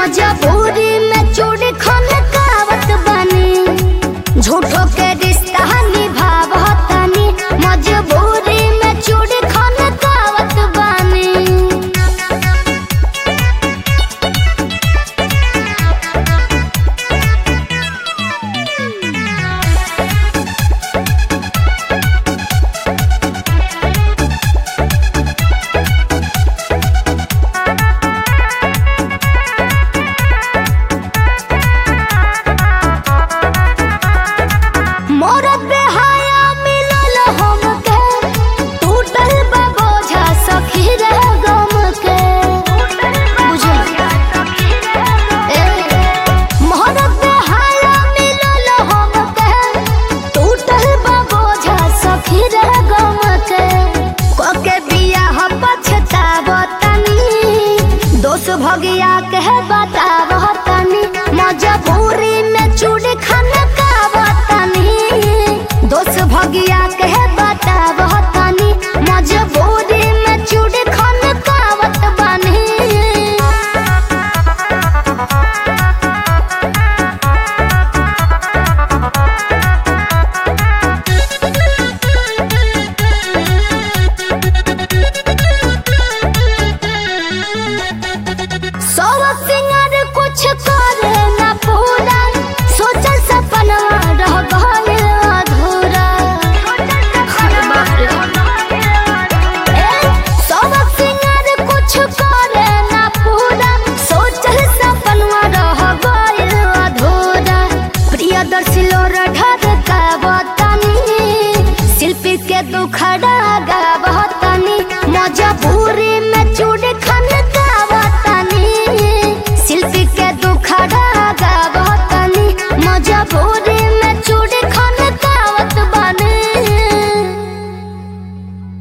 मजबूरी में चूड़ी खन कावत बनी झूठो के रिश्ता निभावतनी मजबूरी में चूड़ी खन कावत बनी मोरत बेहाया मिलल हमके टूटल बा बोझा सखी रे गम के बुझल ए मोरत बेहाया मिलल हमके टूटल बा बोझा सखी रे गम के कोके बियाह पछतावतनी दोष भगिया के बतावतनी मजबूरी में चूड़ी खाना कावतनी दोष भगिया के